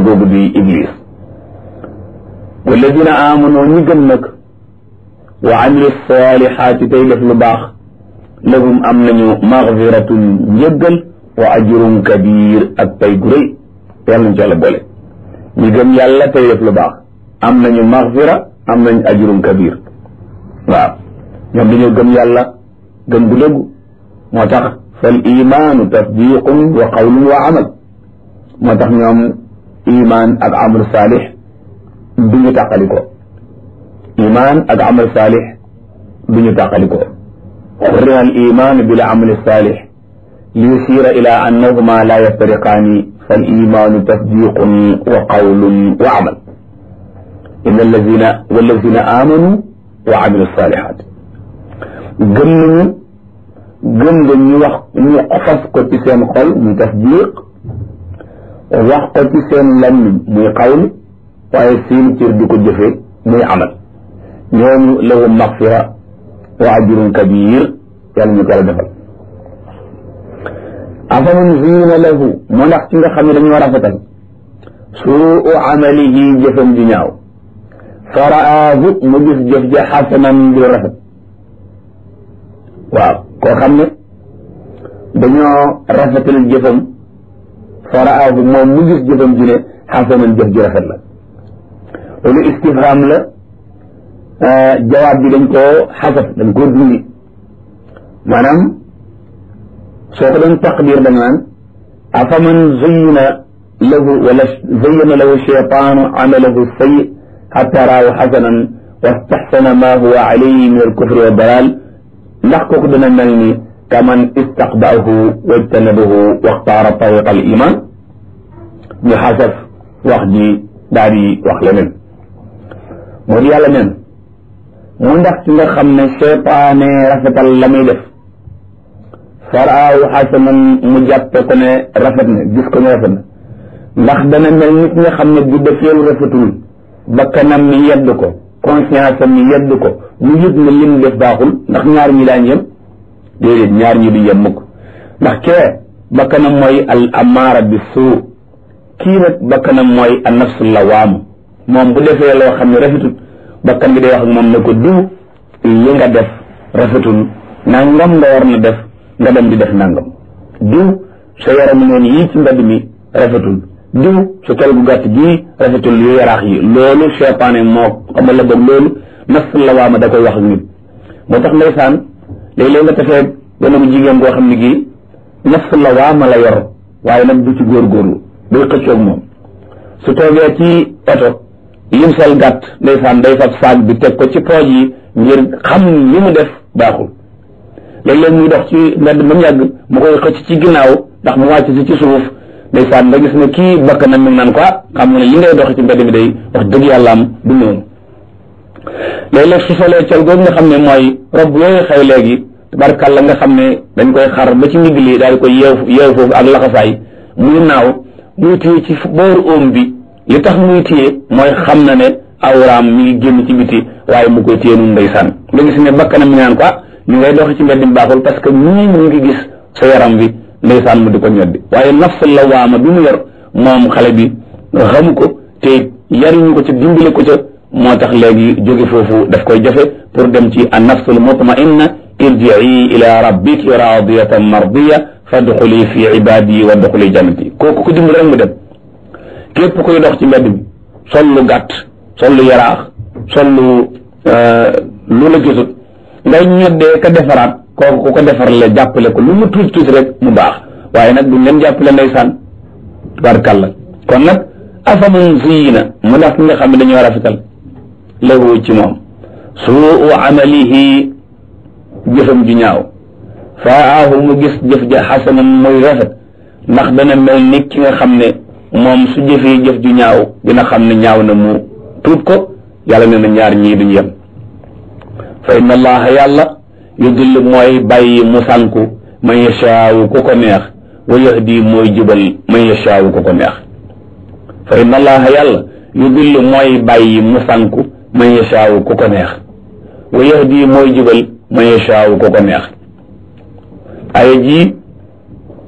googu di iblis walladina aamanu ñi gëm nag wa amilu salihaati tey def lu baax lahum am nañu magfiratun njëggal wa ajrun kabir ak pay gu rëy yàlla nañ ci yàlla boole ñi gëm yàlla tey def lu baax am nañu magfira am nañu ajrun kabir waaw ñoom dañoo gëm yàlla gëm gu dëggu moo tax fal imaanu tasdiqun wa qawlun wa amal moo tax ñoom iman ak amal saalix du ñu tàqaliko iman ak amal saalix du ñu tàqaliko xurrima al iman bil amal saalix li yusira ila annahuma la yaftariqaani fal imaanu tasdiqun wa qawlun wa amal inna allazina wallazina amanu wa amilu salihat gëm nañu gëm nga ñu wax ñu fas ko ci seen xol muy tasdiq wax ko ci seen lammiñ muy xawl waaye seen cër di ko jëfe muy amal ñooñu lahum maxfira wa ajrun kabir yàlla ñu ko la defal afaman zina lahu moo ndax ci nga xam ne dañoo rafetal suu amalihi jëfam di ñaaw faraahu mu gis jëf ja xasanan di rafet waaw koo xam ne dañoo rafetal jëfam faraahu moom mu gis jëfam ji ne xasanan jëf ji rafet la loolu istifham la jawaab bi dañ koo xasaf dañ koo dindi maanaam soo ko doon taqdir da nga naan afaman zayyana lahu wala zayyana lahu cheytaanu amalahu sayyi xatta raahu xasanan wastaxsana ma huwa alayhi min alkufri wa dalal ndax kooku dana mel ni kaman istaqbaahu wajtanabahu waxtaara tariqa al iman ñu xasaf wax ji daal di wax leneen moo di yàlla neen mu ndax ci nga xam ne cheytaane rafetal la muy def faraahu xasanan mu jàppe ko ne rafet na gis ko ne rafet na ndax dana mel nit nga xam ne bu defeelu rafetul bakkanam mi yedd ko conscience am mi yedd ko mu yëg ne lim def baaxul ndax ñaar ñi daañ yem déedéet ñaar ñi du yem mukk ndax kee bakkanam mooy al amaara bi suu kii nag bakkanam mooy an nafsu lawaamu moom bu defee loo xam ne rafetul bakkan bi day wax ak moom ne ko diw li nga def rafetul nangam nga war na def nga dem di def nangam diw sa yaramu neen yii ci mbedd mi rafetul diw sa kel gu gàtt gii rafetul yu yaraax yi loolu cheytaane moo xamal la boog loolu nafsu lawaama da koy wax ak nit moo tax ndeysaan léeg-léeg nga tafee benn bu jigéen goo xam ne gii nafsu lawaama la yor waaye nag du ci góorgóorlu day xëccoog moom su toogee ci oto lim sol gàtt ndeysaan day fab saag bi teg ko ci pooj yi ngir xam li mu def baaxul léeg-léeg muy dox ci mbedd ba mu yàgg mu koy xëcc ci ginnaaw ndax mu wàcc si ci suuf ndeysaan nga gis ne kii bakk na mi ngi naan ko xam nga ne li ngay dox ci mbedd mi day wax dëgg yàlla am du noonu léeg-léeg su solee col googu nga xam ne mooy rob yooyu xew léegi tabarkàlla nga xam ne dañ koy xar ba ci ndigg li daal di koy yeew yeew foofu ak laxasaay muy naaw muy téye ci booru óom bi li tax muy téye mooy xam na ne awraam mi ngi génn ci biti waaye mu koy téye nun ndeysaan nga gis ne bakkanam mi naan ko ñu ngay dox ci mbedd mi baaxul parce que ñii mu ngi gis sa yaram bi ndeysaan mu di ko ñoddi waaye nafsu lawaama bi mu yor moom xale bi xamu ko te yariñu ko ca dimbale ko ca moo tax léegi jóge foofu daf koy jafe pour dem ci an nafsul mutmainna irjii ila rabbiki radiyatan mardiya fadxuli fi ibadi wa dxuli jannati kooku ko dimbale rek mu dem képp koy dox ci mbedd mi sol lu gàtt sol lu yaraax sol lu lu la gisut ngay ñoddee ka defaraat kooku ku ko defar la jàppale ko lu mu tuuti tuuti rek mu baax waaye nag duñ leen jàppale ndeysaan barkalla kon nag afaman ziyina mu ndax ki nga xam ne dañoo rafetal lahu ci moom suu amalihi jëfam ju ñaaw faahu mu gis jëf ja xasanan muy rafet ndax dana mel ni ki nga xam ne moom su jëfee jëf ju ñaaw dina xam ne ñaaw na mu tuut ko yàlla nee na ñaar ñii duñu yem fa inna allaha yàlla yudillu mooy bàyyi mu sànku man yashaawu ku ko neex wa yahdi mooy jubal man yashaawu ku ko neex fa inna allaha yàlla yudillu mooy bàyyi mu sànku man yashaawu ku ko neex wa yahdi mooy jubal man yashaawu ku ko neex aya ji